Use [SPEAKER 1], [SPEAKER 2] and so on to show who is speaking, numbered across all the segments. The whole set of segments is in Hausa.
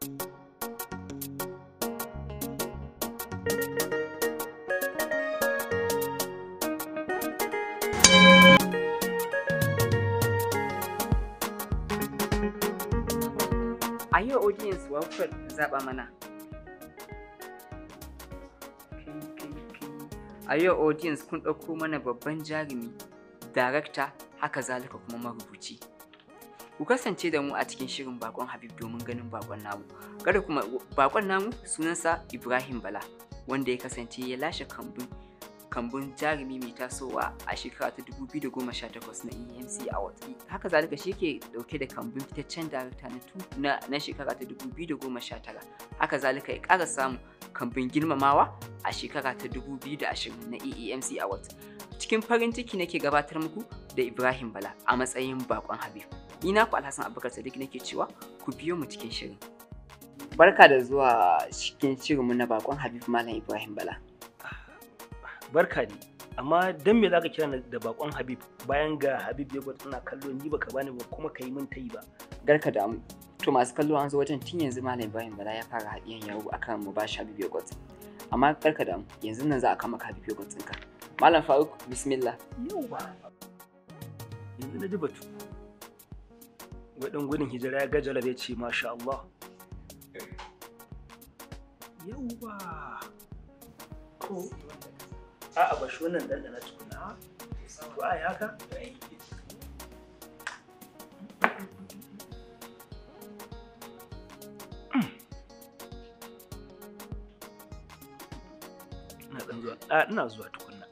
[SPEAKER 1] a yi wa audience wakar zaɓa mana a yi wa audience kun ɗauko mana babban jarumi darakta haka zalika kuma marubuci ku kasance da mu a cikin shirin bakon habib domin ganin bakon namu kada kuma bakon namu sunansa ibrahim bala wanda ya kasance ya lashe kambun kambun jarumi mai tasowa a shekara ta 2018 na EMC Award. Haka zalika shi ke dauke da kambun fitaccen darakta na na, na shekara ta 2019. Haka zalika ya ƙara samu kambun girmamawa a shekara ta 2020 na EMC Award. Cikin farin ciki nake gabatar muku da Ibrahim Bala a matsayin bakon Habib. Ni naku Alhassan Abubakar Sadiq nake cewa ku biyo mu cikin shirin. Barka da zuwa cikin shirinmu na bakon Habib Malam Ibrahim Bala.
[SPEAKER 2] barka ne amma dan me zaka kira da bakon Habib bayan ga Habib ya gwada ina kallo ni baka bani ba kuma kai min tayi ba
[SPEAKER 1] garka da mu to masu kallo an zo wajen tun yanzu malam Ibrahim Bala ya fara hadiyan yawo akan mu ba shi Habib Yogurt amma garka da mu yanzu nan za a kama Habib Yogurt ɗinka malam Faruk bismillah
[SPEAKER 2] yawa yanzu na ji batu wadan gudun hijira ya gajala ya ce masha Allah yawa ko a'a ba shi wannan dandana tukuna to ai haka ina dan zuwa a ina zuwa tukunna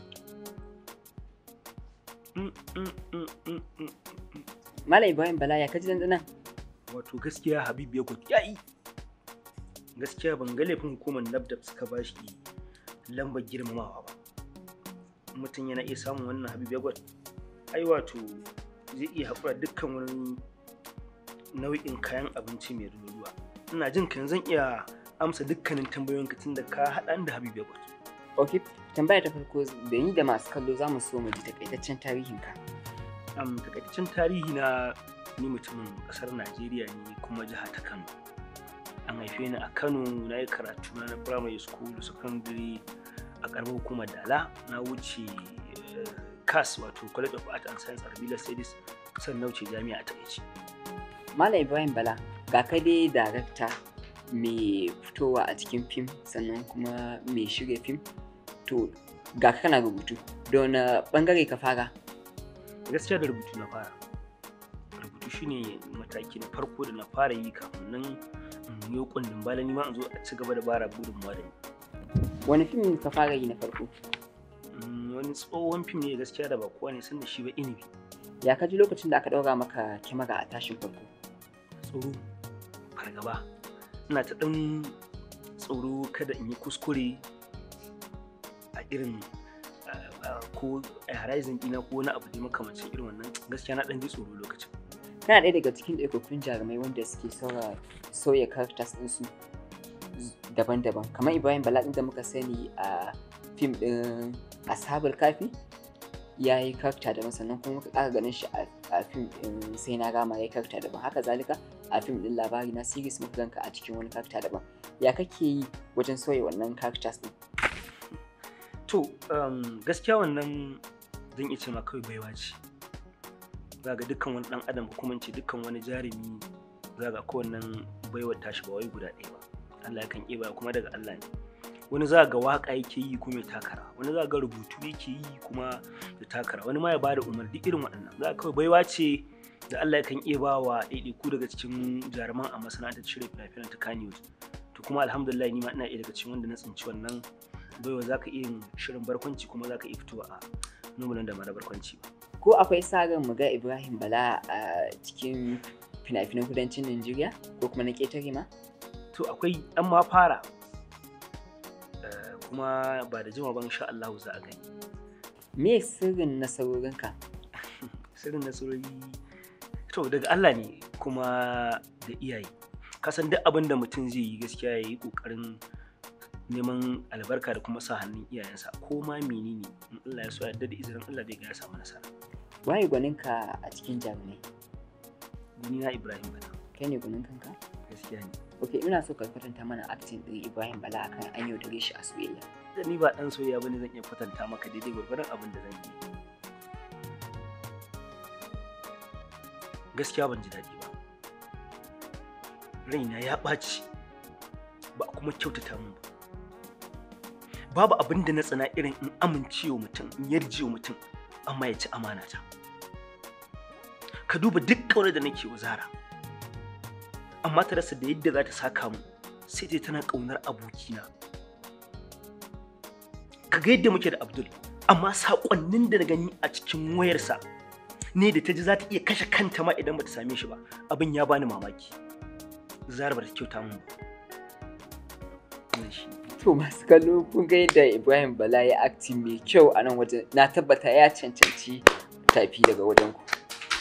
[SPEAKER 1] malam Ibrahim Bala ya kaji dandanan
[SPEAKER 2] wato gaskiya Habib ya gudu yayi gaskiya ban ga laifin hukumar NAFDAC suka bashi lambar girmamawa ba mutum yana iya samun wannan habib yagwat ai wato zai iya haƙura dukkan wani nau'in kayan abinci mai ruwa ina jin kan zan iya amsa dukkanin tambayoyinka tun da ka haɗa da habib yagwat
[SPEAKER 1] ok tambaya ta farko da ni da masu kallo za mu so mu ji takaitaccen tarihinka
[SPEAKER 2] um, takaitaccen tarihi na ni mutumin ƙasar najeriya ne kuma jiha ta kano an haife ni a kano na yi karatu na primary school secondary a karamar hukumar dala na wuce cas wato college of art and science arabila studies sannan wuce jami'a ta ce
[SPEAKER 1] malam ibrahim bala ga ka dai darakta mai fitowa a cikin fim sannan kuma mai shirya fim to ga kana rubutu da wani bangare ka fara
[SPEAKER 2] gaskiya da rubutu na fara rubutu shine mataki na farko da na fara yi kafin nan in yi kundin bala ni ma in zo a ci gaba da bara gudunmuwa da ni
[SPEAKER 1] wani fim ka fara yi na farko
[SPEAKER 2] wani tsohon fim ne gaskiya da ba kowa ne san da shi ba inibi
[SPEAKER 1] ya kaji lokacin da aka ɗaura maka kyamara a tashin farko
[SPEAKER 2] tsoro fargaba ina ta ɗan tsoro kada in yi kuskure a irin ko a horizon ɗina ko wani abu da makamancin irin wannan gaskiya na ɗan ji tsoro lokacin
[SPEAKER 1] kana ɗaya daga cikin ɗaukakkun jarumai wanda suke sauya characters ɗinsu daban-daban kamar ibrahim bala da muka sani a fim ɗin asabar kafi ya yi karta daban sannan kuma muka ƙara ganin shi a fim ɗin sai na gama ya yi karta daban haka zalika a fim ɗin labari na series muka ganka a cikin wani karta daban ya kake yi wajen sauya wannan characters ɗin
[SPEAKER 2] to gaskiya wannan zan iya ce ma kawai baiwa ce za ga dukkan wani ɗan adam kuma ce dukkan wani jarumi za ga kowannen baiwar tashi ba wai guda ɗaya ba Allah kan iya kuma daga Allah ne wani za ga waka yake yi kuma ya takara wani za ga rubutu yake yi kuma ya takara wani ma ya bada umarni irin waɗannan za kawai baiwa ce da Allah kan iya ba wa ɗaiɗaiku daga cikin jaruman a masana'antar shirya fina-finan ta Kannywood to kuma alhamdulillah ni ma ina iya daga cikin wanda na tsinci wannan baiwa za ka iya yin shirin barkwanci kuma za ka iya fitowa a numulan da mara barkwanci ba.
[SPEAKER 1] ko akwai sa ran mu ga Ibrahim Bala a cikin fina-finan kudancin Najeriya ko kuma na ƙetare ma?
[SPEAKER 2] to akwai an ma fara kuma ba da jima ban insha Allah za a gani
[SPEAKER 1] me sirrin nasarorinka
[SPEAKER 2] sirrin nasarori to daga Allah ne kuma da iyaye kasan duk abin da mutum zai yi gaskiya ya yi kokarin neman albarka da kuma sa hannun iyayensa ko ma menene in Allah ya so ya da izinin Allah zai ga ya samu nasara
[SPEAKER 1] waye gwaninka a cikin jarumai
[SPEAKER 2] ni na Ibrahim bana
[SPEAKER 1] kai ne gwanin kanka
[SPEAKER 2] gaskiya ne
[SPEAKER 1] ok ina so ka kwatanta mana acting din Ibrahim Bala akan an yaudare shi a soyayya
[SPEAKER 2] da ni ba dan soyayya bane zan iya kwatanta maka daidai gwargwaron abin da zan yi gaskiya ban ji daɗi ba raina ya ɓaci ba a kuma kyautata min ba babu abin da na tsana irin in amincewa mutum in yarje wa mutum amma ya ci amana ta ka duba duk ƙaunar da nake wa zara amma ta rasa da yadda za ta saka mu sai dai tana ƙaunar abokina ka ga yadda muke da abdul amma saƙonnin da na gani a cikin wayarsa ne da ta ji za ta iya kashe kanta ma idan ba ta same shi ba abin ya bani mamaki zara ba ta kyauta mun ba Wannan shi ne.
[SPEAKER 1] to masu kallo kun ga yadda Ibrahim Bala ya acting mai kyau a nan wajen na tabbata ya cancanci tafi daga wajen ku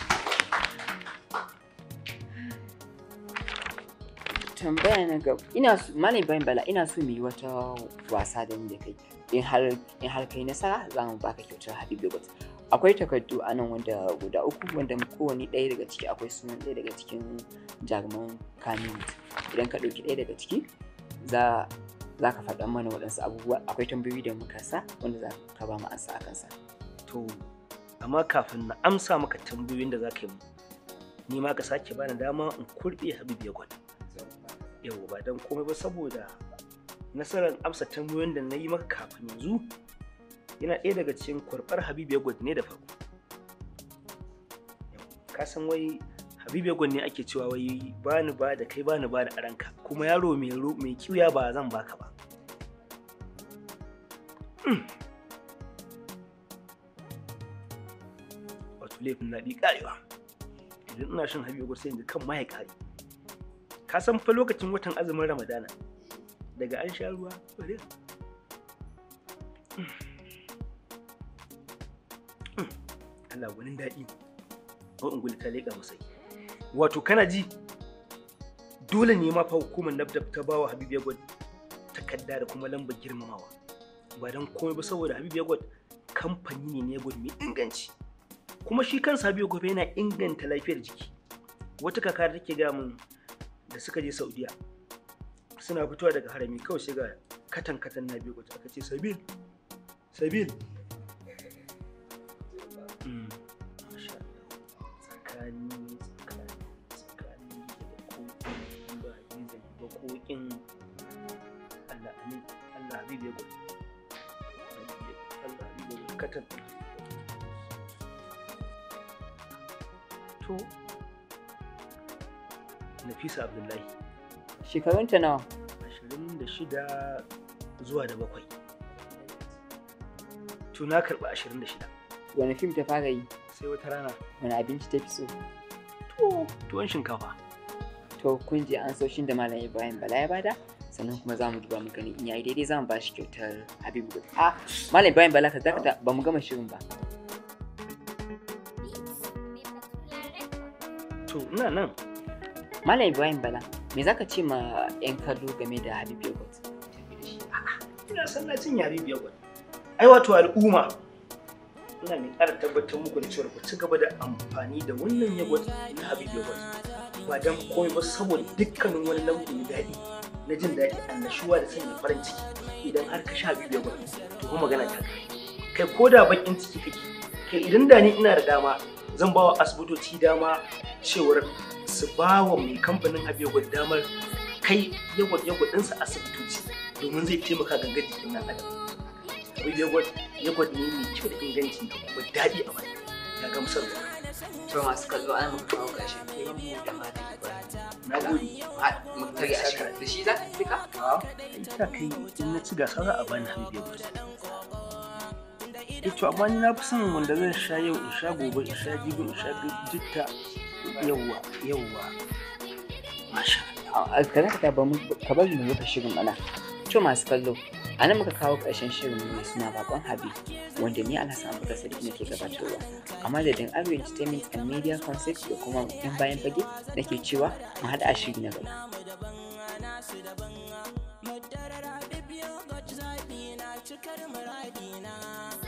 [SPEAKER 1] tambaya na gaba ina so malam Ibrahim Bala ina so mu yi wata wasa da ni da kai in har in har kai nasara za mu baka kyautar Habib Yogurt akwai takardu a nan wanda guda uku wanda kowane ɗaya daga ciki akwai sunan ɗaya daga cikin jaruman kamin idan ka ɗauki ɗaya daga ciki za za ka faɗa mana waɗansu abubuwa akwai tambayoyi da muka sa wanda za ka ba mu ansa a kansa
[SPEAKER 2] to amma kafin na amsa maka tambayoyin da za ka yi mu ni ma ka sake bani dama in kurɓe habib ya gwada yau ba don komai ba saboda nasarar amsa tambayoyin da na yi maka kafin yanzu yana ɗaya daga cikin kurɓar habib ya gwada ne da farko Yau, ka san wai habib ya gwada ne ake cewa wai bani ba da kai bani ba da aranka kuma yaro mai ro- mai kiuya ba zan baka ba wato laifin na ɗi ƙarewa idan ina shan habibu sai yanzu kan ma ya ƙare ka san fa lokacin watan azumin ramadana daga an sha ruwa bari Allah gwanin daɗi ko in ta leƙa masai wato kana ji dole ne ma fa hukumar nafdaf ta bawa Habib Yagwad takarda da kuma lambar girmamawa ba don komai ba saboda Habib Yagwad kamfani ne na Yagwad mai inganci kuma shi kansa Habib Yagwad yana inganta lafiyar jiki wata kaka da take ga mun da suka je Saudiya suna fitowa daga harami kawai sai ga katan katan na biyu aka ce Sabil Sabil Mm. Masha Allah. tsakani tsakani tsakani da kokin ba ni da ba kokin Allah amin Allah habib ya gudu Allah habib ya gudu katan to Nafisa Abdullahi
[SPEAKER 1] shekarunta nawa
[SPEAKER 2] 26 zuwa da bakwai to na karɓi 26
[SPEAKER 1] wani fim ta fara yi
[SPEAKER 2] sai wata rana
[SPEAKER 1] wani abinci ta fi so
[SPEAKER 2] to tuwon shinkafa
[SPEAKER 1] to kun ji an soshin da malam ibrahim bala ya bada sannan kuma za mu duba mu gani in yayi daidai za mu ba shi kyautar habibu gudu a malam ibrahim bala ka dakata ba mu gama shirin ba
[SPEAKER 2] to ina nan
[SPEAKER 1] malam ibrahim bala me zaka ce ma yan kallo game da habibu yogurt
[SPEAKER 2] ina son na cin yare biyar gwani ai wato al'umma ina mai ƙara tabbatar muku da cewa ku ci gaba da amfani da wannan yagwat na habib yagwat ba don komai ba saboda dukkanin wani lambu na daɗi na jin daɗi annashuwa da sanya farin ciki idan har ka sha habib yagwat to kuma magana ta kai kai ko da bakin ciki kake kai idan da ni ina da dama zan ba wa asibitoci dama cewar su ba wa mai kamfanin habib yagwat damar kai yagwat yagwat ɗinsa asibitoci domin zai taimaka gangar jikin ɗan adam abin yogurt yogurt ne mai kyau da inganci da kuma daɗi a baki ya gamsar da
[SPEAKER 1] to masu kallo an muka kawo ƙarshen kiran mu da malam ibrahim
[SPEAKER 2] na gode
[SPEAKER 1] mu tare a shi da shi za ka fika
[SPEAKER 2] ita kai in na ci gasa za a bani habib yogurt eh to amma ni na fi son wanda zan sha yau in sha gobe in sha jibi in sha jitta yawwa yawwa masha
[SPEAKER 1] a ka dakata ba mu ka bari mu rufe shirin mana to masu kallo a nan muka kawo ƙarshen shirin mai suna bakon habi wanda ni alhassan abu sadiq nake gabatarwa a madadin arewa entertainment and media concept da kuma yan bayan fage nake cewa mu haɗa a shiri na gaba
[SPEAKER 3] Madarar Habib Yogurt zaɓi na cikar muradina.